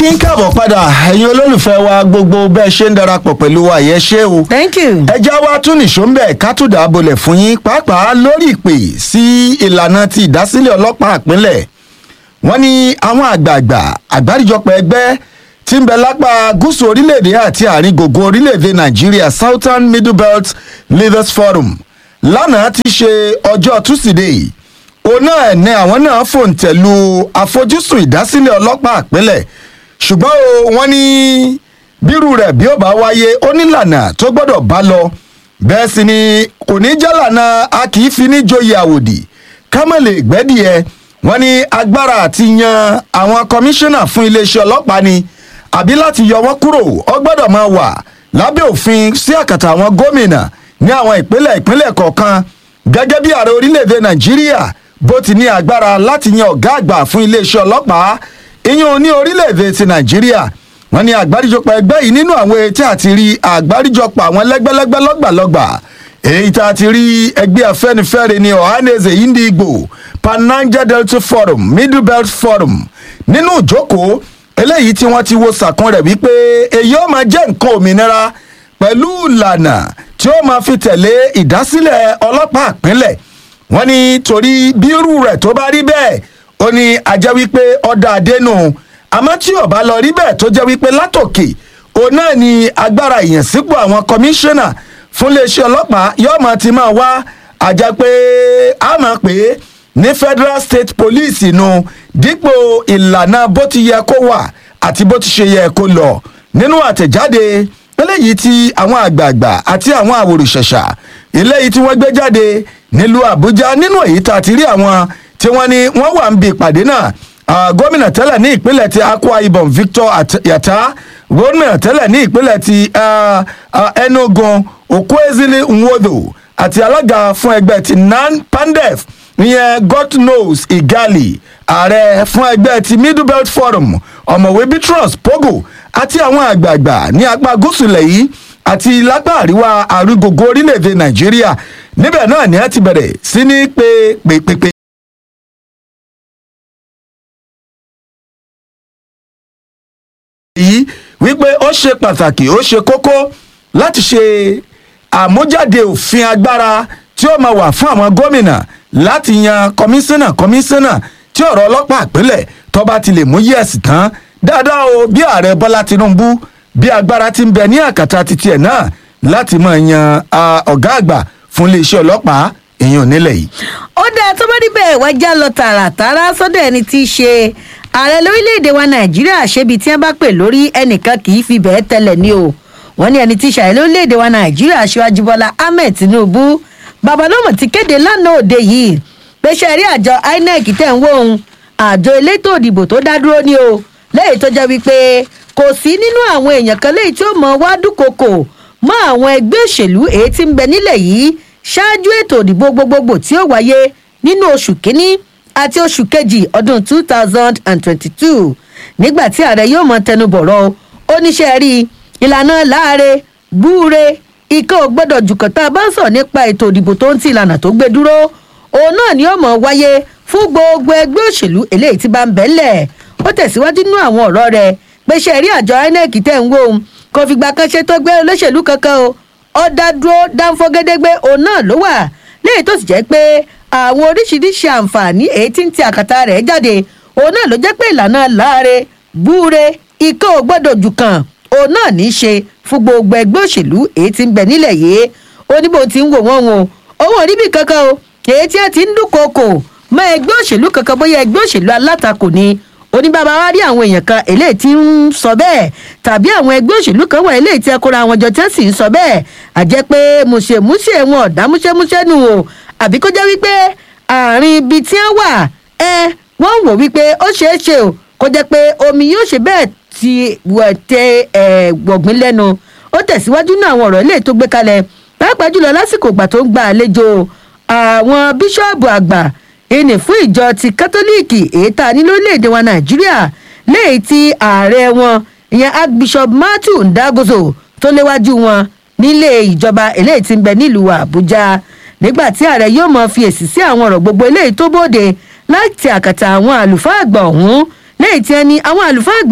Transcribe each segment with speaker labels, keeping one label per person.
Speaker 1: kí n káàbọ̀ padà ẹ̀yin olólùfẹ́ wa gbogbo bẹ́ẹ̀ ṣe ń darapọ̀ pẹ̀lú wa yẹn ṣé o.
Speaker 2: thank you.
Speaker 1: ẹja wa tún nìṣó ń bẹ̀ ká tún dà á bolẹ̀ fún yín pàápàá lórí ìpè sí ìlànà ti ìdásílẹ̀ ọlọ́pàá ìpínlẹ̀ wọ́n ní àwọn àgbààgbà àgbáríjọpọ̀ ẹgbẹ́ tí ń bẹ lápá gúúsù orílẹ̀-èdè àti àárín gbogbo orílẹ̀-èdè nàìjíríà southern middle belt leaders forum lánàá ti ṣe ọjọ́ túsídẹ̀ẹ́ òun náà ní àwọn náà fòǹtẹ̀lù àfojúsùn ìdásílẹ̀ ọlọ́pàá ìpínlẹ̀ ṣùgbọ́n o wọ́n ní bírú rẹ̀ bí ó bá wáyé ó nílànà tó gbọ́dọ̀ bá lọ bẹ́ẹ̀ sì ni kò ní jálànà a kì í fi ní joyè àwòdì ká má lè gbẹ́dìẹ wọ́n ní agbára àti yan àwọn kọmíṣánná fún iléeṣẹ́ ọlọ́pàá ni àbí láti yọ wọ́n kúrò ó gbọ́dọ̀ máa wà lábẹ́ òfin sí àkàtà àwọn gómìnà ní àwọn ìpínlẹ̀ ìpínlẹ̀ kọ̀ọ̀kan gẹ́gẹ́ bí ààrẹ orílẹ̀-èdè nàìjíríà bó ti ní agbára láti yan ọ̀gá àgbà fún iléeṣẹ́ ọlọ́pàá ìyẹn ní orílẹ̀-èdè ti nàìjíríà wọ́n ní àgbáríjọpọ̀ ẹgbẹ́ yìí nínú àwọn etí àti rí àgbáríjọpọ̀ àwọn lẹ́gbẹ́lẹ́gbẹ́ lọ́gbàlọ́gbà èyí tá a ti rí ẹgbẹ́ afẹ́nifẹ́re ní ohaneze indigbo pananja delta forum middle belt forum nínú ìjókòó eléyìí tí wọ́n ti wo sàkún rẹ̀ wípé èyí ó máa jẹ́ nǹkan òmìnira pẹ̀lú ìlànà tí ó máa fi tẹ̀lé ìdásílẹ̀ ọlọ́pàá ìpínlẹ̀ wọ́n ní torí bírú rẹ̀ tó bá rí bẹ́ẹ̀ ó ní ajẹ́ wípé ọ̀dà àdénù àmọ́ tí ò bá lọ rí bẹ́ẹ̀ tó jẹ́ wípé látòkè òun náà ni agbára ìyànsípò àwọn kọmíṣánná fún iléeṣẹ́ ọlọ́pàá yóò máa ti máa wá àjà pé a máa pè é ní federal state police nu dípò ìlànà bó ti yẹ kó wà àti bó ti ṣe yẹ kó lọ nínú àtẹ̀jáde eléyìí tí àwọn àgbààgbà àti àwọn àwòrìṣẹ̀ṣà eléyìí tí wọ́n gbé jáde nílùú àbújá nínú èyí tá a ti rí àwọn tí wọ́n ní wọ́n wà ń bi ìpàdé náà gómìnà tẹ́lẹ̀ ní ìpínlẹ̀ ti akwa ibom victor yata gómìnà tẹ́lẹ̀ ní ìpínlẹ̀ ti enugu okwezili nwodo àti alága fún ẹgbẹ́ ti nan pandef ìyẹn god knows igali ààrẹ fún ẹgbẹ́ ti middle belt forum ọ̀mọ̀wé bitrus pogo àti àwọn àgbààgbà ní apá gúúsù ilẹ̀ yìí àti lápá àríwá àrùgògó orílẹ̀-èdè nàìjíríà níbẹ̀ náà ni a ti bẹ̀rẹ̀ sí ní pé pèpèpè. yìí wípé ó ṣe pàtàkì ó ṣe kókó láti ṣe àmújáde òfin agbára tí ó máa wà fún àwọn gómìnà láti yan kọmíṣánná kọmíṣánná tí ọ̀rọ̀ ọlọ́pàá àpilẹ̀ tọ́ba ti lè mú yẹ̀sì tán dáadáa o bí ààrẹ bọ́lá tinubu bí agbára ti ń bẹ ní àkàtà titi ẹ̀ náà láti máa yan ọ̀gá àgbà fún iléeṣẹ́ ọlọ́pàá èèyàn nílẹ̀ yìí.
Speaker 2: ó dáa tó bá rí bẹ́ẹ̀ wá já lọ tààràtàrà sọ́dọ̀ ẹni tí í ṣe ààrẹ lórílẹ̀‐èdè wa nàìjíríà ṣébi tí wọ́n bá pè lórí ẹnìkan kì í fi bẹ́ẹ̀ tẹ́lẹ̀ ní o wọ́n ní ẹni tí í ṣààrẹ lórílẹ̀‐èdè wa nàìjíríà aṣíwájú bọ́lá ahmed tinubu babalọ́mọ ti kéde lánàá òde yìí pé ṣe rí àjọ inec tẹ̀ ń wò ó àjọ elétò òdìbò tó dá dúró ní o lẹ́yìn tó jẹ́ wípé kò sí nínú àwọn èèyàn kan léyìí tí ó mọ wá dúnkokò mọ́ àwọn ẹgbẹ́ òṣèlú èyí tí ń bẹ nílẹ̀ yìí ṣáájú ètò òdìbò gbogbogbò tí ó wáyé nínú oṣù kínní àti oṣù kejì ọdún two thousand and twenty-two nígbà tí ààrẹ yóò mọ tẹnubọ̀rọ̀ oníṣẹ́ rí ìlànà láàre búure ikọ̀ ò gbọ́dọ̀ jùkọ̀tà bá ń sọ̀ nípa ètò òdìbò tó ń ti ìlànà tó gbé dúró òun náà ni ó mọ̀ wáyé fún gbogbo ẹgbẹ́ òṣèlú eléyìí tí bá ń bẹ́lẹ̀ ó tẹ̀síwájú nínú àwọn ọ̀rọ̀ rẹ̀ pé ṣe rí àjọ inec tẹ̀ ń wò ó kò fìgbà kan ṣe tó gbé olóṣèlú kankan o ó dá dúró dáńfọ́ gédégbé òun náà ló wà léyìí tó sì jẹ́ pé àwọn oríṣiríṣi àǹfààní èyí tí ń ti àkàtà rẹ̀ jáde òun náà ló jẹ́ pé ìlànà láàre búure ikọ̀ ò gbọ́dọ̀ jù kan òun náà ní í ṣe fún gbogbo ẹgbẹ́ òṣèlú èyí tí ń bẹ nílẹ̀ yìí ó ní bó ti ń wò wọ́n o owó oríbì kankan o èyí tí ẹ ti ń dúnkokò mọ ẹgbẹ́ òṣèlú kankan bóyá ẹgbẹ́ òṣèlú alátakò ni oníbàbá wa rí àwọn èèyàn kan eléyìí tí ń sọ bẹ́ẹ̀ tàbí àwọn ẹgbẹ́ òṣèlú kan wà eléyìí tí ẹ kóra àwọn jọ tí wọ́n sì ń sọ bẹ́ẹ̀ àjẹ́ pé mùṣemúṣe wọn ọ̀dà múṣẹ́múṣẹ́ nù o àbí kó jẹ́ wípé àárín ibi tí wọ́n wà ẹ wọ́n wò wípé ó ṣeé ṣe o kó jẹ́ pé omi yóò ṣe bẹ́ẹ̀ ti tẹ gbọ̀ngbìn lẹ́nu ó tẹ̀síwájú náà àwọn ọ̀rọ̀ eléyìí tó gbé kalẹ̀ pàápàá jùlọ lásìkò ìgbà tó ń gba àlejò àwọn bíṣọ́ọ̀bù àgbà ìní fún ìjọ ti kátólíìkì èyí tá a ní lórílẹ̀‐èdè wa nàìjíríà léyìí tí ààrẹ wọn ìyẹn archbishop matthew ndagozo tó léwájú wọn nílé ìjọba eléyìí tí ń bẹ nílùú àbújá nígbà tí ààrẹ yóò mọ fi èsì sí àwọn ọ̀rọ̀ gbogbo eléyìí tó bóde láti àkàtà àwọn àlùfáà àgbà ọ̀hún léyìí tí ẹni àwọn àlùfáà àgbà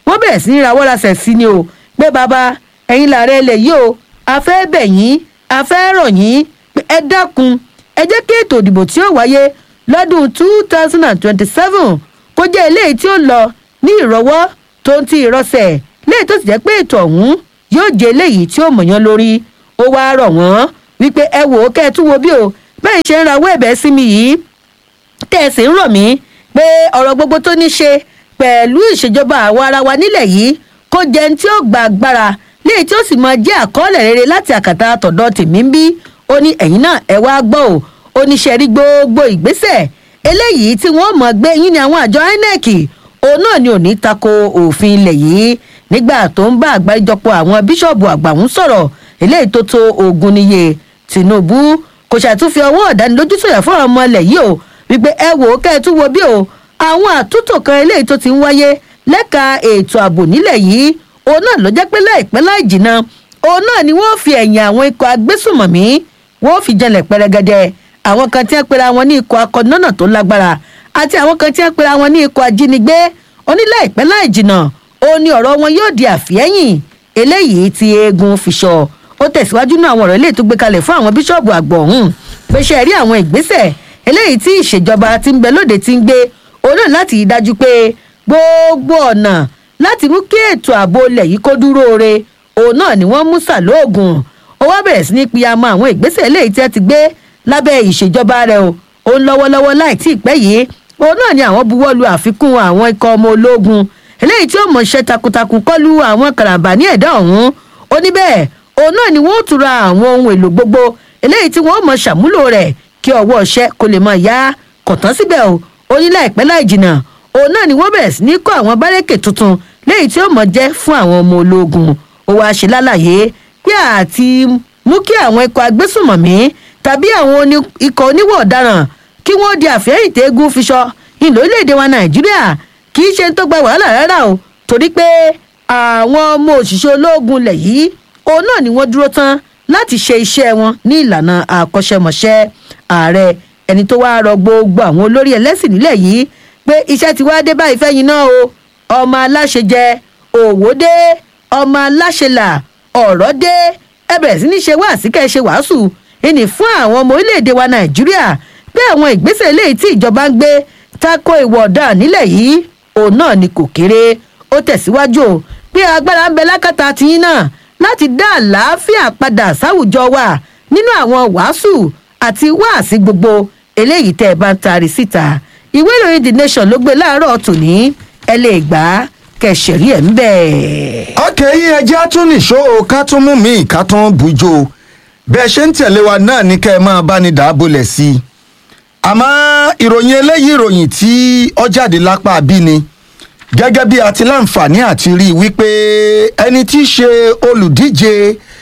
Speaker 2: wọ́n bẹ̀rẹ̀ sí ní rawọ́ rasẹ̀ sí ni o pé bàbá ẹ̀yin làárẹ̀ ilẹ̀ yìí o a fẹ́ bẹ̀ yín a fẹ́ rọ̀ yín pé ẹ dákun ẹ jẹ́ kí ètò ìdìbò tí ó wáyé lọ́dún two thousand and twenty-seven kó jẹ́ eléyìí tí ó lọ ní ìrọwọ́ tó ń ti ìrọsẹ̀ léyìí tó sì jẹ́ pé ètò ọ̀hún yóò jẹ́ eléyìí tí ó mọ̀yán lórí ó wáá rọ̀ wọ́n wípé ẹ wò ó kẹ́ ẹ tún wo bí o bẹ́ẹ̀ ṣe ń rawọ́ ẹ̀bẹ̀ sí mi yìí tẹ́ ẹ sì ń rọ̀ mí pé ọ̀rọ̀ gbogbo tó ní ṣe pẹ̀lú ìṣèjọba àwa ara wa nílẹ̀ yìí kó jẹ́ ní tí ó gba agbára léyìí tí ó sì máa jẹ́ àkọọ́lẹ̀ rere láti àkàtà tọ̀dọ̀ tèmi ń bí ó ní ẹ̀yìn náà ẹ wá gbọ́ ò ó ní ṣe rí gbogbo ìgbésẹ̀ eléyìí tí wọ́n mọ̀ gbé yín ní àwọn àjọ inec òun náà ni ò ní tako òfin ilẹ̀ yìí nígbà tó ń bá àgbáríjọpọ̀ àwọn bíṣọ̀bù àgbà ń sọ̀rọ̀ eléyìí tó tó ogun níye tinubu kò ṣàtúnfi ọwọ́ ọ̀dánilójú sọ̀yà fún àwọn ọmọ ilẹ̀ yìí o wípé ẹ wò ó kẹ́ ẹ tún wo bí o àwọn àtúntò kan eléyìí tó ti ń wáyé lẹ́ka ètò ààbò nílẹ̀ yìí òun náà ló jẹ́ pé láìpẹ́ láì jìnnà òun náà ni wọ́n fi ẹ̀yìn àwọn ikọ̀ agbésùmọ̀mí wọ́n fi jẹlẹ̀ pẹrẹgẹdẹ àwọn kan tí wọ́n pera wọn ní ikọ̀ akọ̀nọ́nà tó lágbára àti àwọn kan tí wọ́n pera wọn ní ikọ̀ ajínigbé oníláìpẹ́ láì jìnnà òun ni ọ̀rọ̀ wọn yóò di àfihẹ́yìn eléyìí tí eegun fi sọ ó tẹ̀síwájú náà àwọn ọ̀rọ̀ eléyìí tó gbé kalẹ̀ fún àwọn bíṣọ̀bù àgbọ̀ ọ̀hún pé ṣe rí àwọn ìgbésẹ̀ eléyìí tí ìṣèjọba ti ń bẹ lóde ti ń gbé òun náà láti rí dájú pé gbogbo ọ̀nà láti mú kí ètò ààbò ilẹ̀ yìí kó dúró re òun náà ni wọ́n mú sàlóògùn ó wá bẹ̀rẹ̀ sí ní piyamọ àwọn ìgbésẹ̀ eléyìí tí wọ́n ti gbé lábẹ́ ìṣèjọba rẹ̀ o òun lọ́wọ́lọ́wọ́ láì tí ì pẹ́ yìí òun náà ni àwọn buwọ́lu àfikún àwọn ikọ̀ ọmọ ológun eléyìí tí ó mọ̀ ṣe takuntakun kọlu àwọn karambà ní ẹ̀dá ọ̀hún ó ní bẹ́ẹ̀ òun náà ni wọ́n tura àwọn ohun èlò gbogbo eléyìí tí wọ́n mọ̀ ṣàmúlò rẹ̀ kí ọwọ́ ọṣẹ́ kó lè máa yá kọ̀tán síbẹ̀ o ó ní láìpẹ́ láì jìnnà òun náà ni wọ́n bẹ̀rẹ̀ sí ní kọ́ àwọn bárẹ́kè tuntun léyìí tí ó mọ̀ jẹ́ fún àwọn ọmọ ológun ó wáá ṣe lálàyé pé àti mú kí àwọn ikọ̀ agbésùmọ̀mí tàbí àwọn ikọ̀ oníwọ̀ ọ̀daràn kí wọ́n di àfẹ́yìn tẹ́gùn fiṣọ ìlú orílẹ̀-èdè wa nàìjíríà kì í ṣe tó gba wàhálà rárá o torí pé àwọn ọmọ òṣìṣẹ́ ológun lẹ̀ yìí òun náà ni wọ́n dúró tán láti ṣe iṣẹ́ wọn ní ìlànà àkọ́ṣẹ́mọṣẹ́ ààrẹ ẹni tó wáá rọ gbogbo àwọn olórí ẹlẹ́sìn nílẹ̀ yìí pé iṣẹ́ ti wá dé báyìí fẹ́yìn náà o ọmọ aláṣẹ jẹ òwò dé ọmọ aláṣẹ là ọ̀rọ̀ dé ẹ bẹ̀rẹ̀ sí ní ṣe wáàsí kẹ́ ẹ ṣe wàásù ìní fún àwọn ọmọ orílẹ̀-èdè wa nàìjíríà pé àwọn ìgbésẹ̀ eléyìí tí ìjọba ń gbé tako ìwọ̀ ọ̀daràn nílẹ̀ yìí òun náà ni kò kéré ó tẹ̀síwájú o pé agbára ń bẹ lákàtà tiyín náà láti dá àlàáfíà padà sáwùjọ wa nínú àwọn wàásù àti wáàsí gbogbo eléyìí tẹ́ ẹ bá ń taari síta ìwé ìròyìn the nation ló gbé láàárọ̀ tòní ẹ lè gbà á kẹsẹ̀rí ẹ̀ ń bẹ̀.
Speaker 1: ọkẹ́ yín ẹjẹ́ tún nìṣó o ká tún mú mi ká tún bujo bẹ́ẹ̀ ṣe ń tẹ̀lé wa náà ní kẹ́ ẹ máa bá ní dàábolẹ̀ sí i àmọ́ ìròyìn eléyìí ìròyìn tí ó jáde lápá bí ni gẹ́gẹ́ bí a ti láǹfààní àti rí i wípé ẹni tí í ṣe olùdíje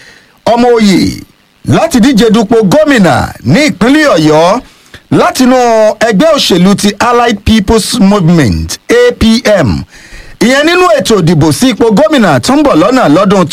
Speaker 1: ọmọ òye láti díje dupò gómìnà ní ìpínlẹ̀ ọ̀yọ́ látinú ẹgbẹ́ òṣèlú ti allied people's movement apm ìyẹn nínú ètò ìdìbò sí ipò gómìnà tó ń bọ̀ lọ́nà lọ́dún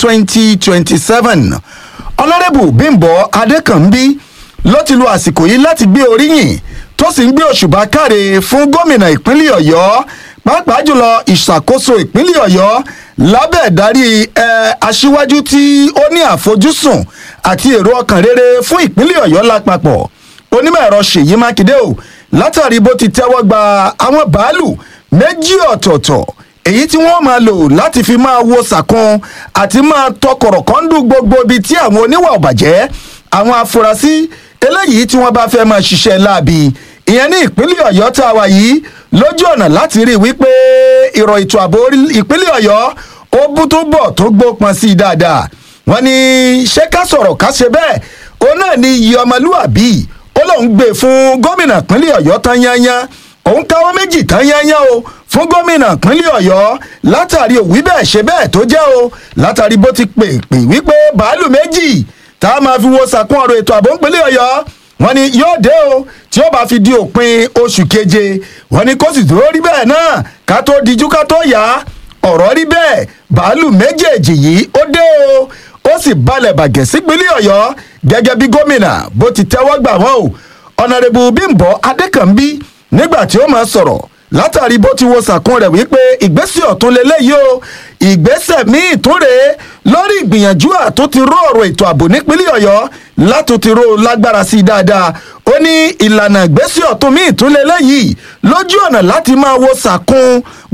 Speaker 1: 2027 ọlọ́rẹ́bù bímbọ adékànbí ló ti lo àsìkò yìí láti gbé oríyìn tó sì ń gbé òṣùbà káre fún gómìnà ìpínlẹ̀ ọ̀yọ́ pàápàá jùlọ ìṣàkóso ìpínlẹ̀ ọ̀yọ́ lábẹ́ ìdarí ẹ aṣíwájú tí ó ní àfojúsùn àti èrò ọkàn rere fún ìpínlẹ̀ ọ̀yọ́ lápapọ̀ onímọ̀ ẹ̀rọ ṣèyí mákindé o látàrí bó ti tẹ́wọ́ gba àwọn bàálù méjì ọ̀tọ̀ọ̀tọ̀ èyí tí wọ́n máa lò láti fi máa wo sàkún àti máa tọkọ̀rọ̀ kọ́ńdù gbogbo ibi tí àwọn oníwà ọ̀bàjẹ́ àwọn afurasí eléyìí tí wọ́n bá fẹ́ máa ṣiṣẹ́ láabi ìyẹn ní ìpínlẹ̀ ọ̀yọ́ tá a wà yìí lójú ọ̀nà láti rí i wípé ìrọ̀ ètò ààbò ìpínlẹ̀ ọ̀yọ́ ó bú tó bọ̀ tó gbópọn sí i dáadáa wọ́n ní ṣé ká sọ̀rọ̀ ká ṣe bẹ́ẹ̀ òun náà ní iye ọmọlúàbí ó lóun gbé fún gómìnà ìpínlẹ̀ ọ̀yọ́ tán yányán òun káwọ́ méjì tán yányán o fún gómìnà ìpínlẹ̀ ọ̀yọ́ látàrí òwí bẹ́ẹ̀ ṣe bẹ́ẹ̀ tó jẹ́ o látàrí bó ti pè pè wípé bàálù méjì tá a máa fi wo sàkún ọ̀rọ̀ ètò ààbò ìpínlẹ̀ ọ̀yọ́ wọ́n ní yóò dé o tí ó bá fi di òpin oṣù keje wọ́n ní kó sì dúró rí bẹ́ẹ̀ náà ká tó dijú ká tó yá ọ̀rọ̀ rí bẹ́ẹ̀ bàálù méjèèjì yìí ó dé o ó sì balẹ̀ bàgẹ́ sípínlẹ̀ ọ̀yọ́ gẹ́gẹ́ bí gómìnà bó ti tẹ́wọ́ gbà wọ́n o ọ̀nàrẹ́bù bímbọ adékànbí nígbà tí ó máa sọ̀rọ̀ látàrí bó ti wo sàkún rẹ̀ wípé ìgbésẹ̀ ọ̀tún lélẹ́yìí o ìgbésẹ̀ míì tún rèé lórí ìgbìyànjú àtúntì ró ọ̀rọ̀ ètò ààbò nípínlẹ̀ ọ̀yọ́ látúntì ró lágbára sí i dáadáa ó ní ìlànà ìgbésẹ̀ ọ̀tún míì tún lélẹ́yìí lójú ọ̀nà láti máa wo sàkún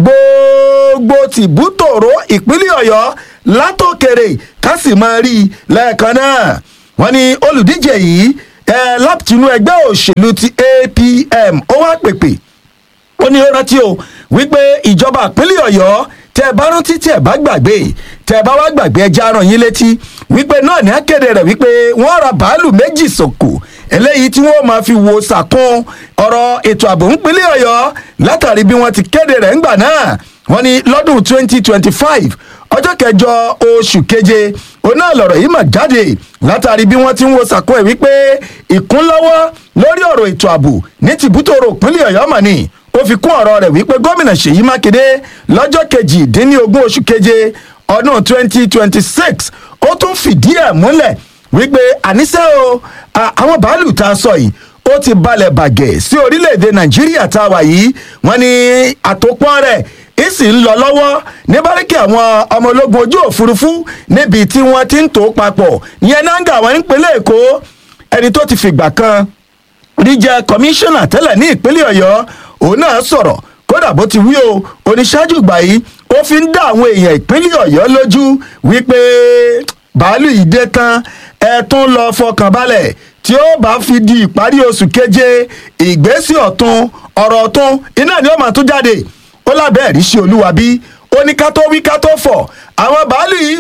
Speaker 1: gbogbo tìbútòrò ìpínlẹ̀ ọ̀yọ́ látòkèrè ká sì máa rí i lẹ́ẹ̀kan náà wọ́n ní olùdíje yìí ẹ látinú ẹgbẹ́ òṣèlú ti apm ó wá pèpè ó ní ó rántí o wípé ìjọba ìpínlẹ̀ ọ̀yọ́ tẹ ẹ bá rántí tí ẹ bá gbàgbé tẹ ẹ bá wá gbàgbé ẹjẹ aràn yín létí wípé náà ní akéde rẹ wípé wọn ra bàálù méjì sòkò eléyìí tí wọn máa fi wo sàkún ọ̀rọ̀ ètò ààbò ńpínlẹ̀ ọ̀yọ́ látàrí bí wọ́n ti kéde rẹ̀ ńgbà náà wọ́n ní lọ́dún twenty twenty five ọjọ́ kẹjọ oṣù keje òun náà lọ̀rọ̀ yìí mà jáde látàrí bí wọ́n ti ń wo sàkún ẹ̀ wípé ìkúnlọ́wọ́ lórí ọ̀rọ̀ ètò ààbò ní tìbútòrò ìpínlẹ̀ ọ̀yọ́ mà ní ó fi kún ọ̀rọ̀ rẹ̀ wípé gómìnà ṣèyí mákindé lọ́jọ́ kejìdínlógún oṣù keje ọdún twenty twenty six ó tún fìdí ẹ̀ múlẹ̀ wípé àníṣe o àwọn bàálù tá a sọ yìí ó ti balẹ̀ bàgẹ́ sí orílẹ̀-èdè nàìjíríà tá a wà yìí wọ́n ní àtòpọ̀ rẹ̀ ìsì ń lọ lọ́wọ́ ní báríkì àwọn ọmọ ológun ojú òfurufú níbi tí wọ́n ti ń tò papọ̀ ìyẹn náńgà wọn nípínlẹ̀ èkó ẹni tó ti fìgbà kan rí jẹ́ kọmíṣánná tẹ́lẹ̀ ní ìpínlẹ̀ ọ̀yọ́ òun náà sọ̀rọ̀ kódà bó ti wí o oníṣáájú ìgbà yìí ó fi ń dá àwọn èèyàn ìpínlẹ̀ ọ̀yọ́ lójú wípé bàálù yìí dé tán ẹ tún lọ fọkàn balẹ̀ tí ó bá fi di ìparí oṣù keje ìgbésí ọ̀tún ọ̀rọ̀ ọ̀tún iná ni ó máa tún jáde ó lábẹ́ ẹ̀rí sí olúwa bí ó ní ká tó wí ká tó fọ̀ àwọn bàálù yìí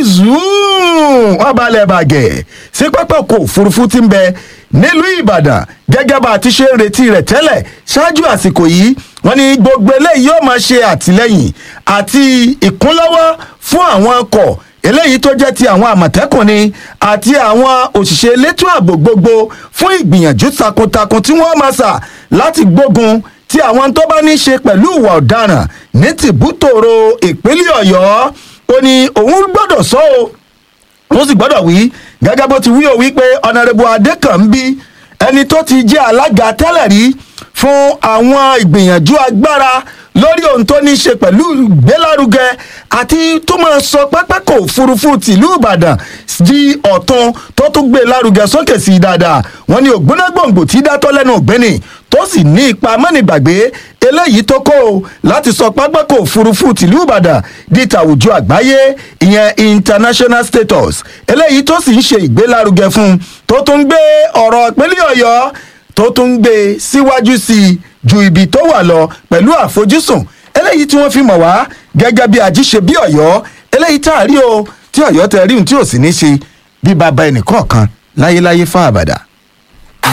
Speaker 1: zoom wọ́n balẹ̀ bàgẹ́ sí pápákọ̀ òfurufú tí ń bẹ nílùú ìbàdàn gẹ́gẹ́ bá a ti ṣe ń retí rẹ̀ tẹ́lẹ̀ ṣáájú àsìkò yìí wọ́n ní gbogbo eléyìí yóò máa ṣe àtìlẹ́yìn àti ìkúnlọ́wọ́ fún àwọn ọkọ̀ eléyìí tó jẹ́ ti àwọn àmọ̀tẹ́kùn ni àti àwọn òṣìṣẹ́ elétò ààbò gbogbo fún ìgbìyànjú takuntakun tí wọ́n máa sà láti gbógun tí àwọn tó bá ní í ṣe pẹ̀lú ìwà ọ̀daràn ní tìbútòrò ìpínlẹ̀ ọ̀yọ́ ó ní òun gbọ́dọ̀ sọ ọ́ wọ́n sì gbọ́dọ̀ wí gẹ́gẹ́ bó ti wí o wípé ọ̀nàrẹ́bù adékànbí ẹni tó ti jẹ́ alága tẹ́lẹ̀ rí fún àwọn ìgbìyànjú agbára lórí ohun tó ní í ṣe pẹ̀lú ìgbélárugẹ àti tó máa sọ pápákọ̀ òfurufú tìlú ìbàdàn di ọ̀tún tó tún gbé lárugẹ sókè sí i dáadáa wọ́n ní ògbónágbòǹgbò tí dátọ́ lẹ́nu ògbéni tó sì ní ipa mọ́nìgbàgbé eléyìí tó kó o láti sọ pápákọ̀ òfurufú tìlú ìbàdàn di tàwùjọ àgbáyé ìyẹn international status eléyìí tó sì ń ṣe ìgbélárugẹ fún un tó tún gbé ọ̀rọ̀ ìpínlẹ̀ ọ̀yọ́ tó tún gbé síwájú sí i ju ibi tó wà lọ pẹ̀lú àfojúsùn eléyìí tí wọ́n fi mọ̀ wá gẹ́gẹ́ bí ajíṣe bí ọ̀yọ́ eléyìí tá a rí o tí ọ̀yọ́ tẹ rí ohun tí ò sì ní ṣe bí bàbá ẹnì kọ̀ọ̀kan láyéláyé fún àbàdà.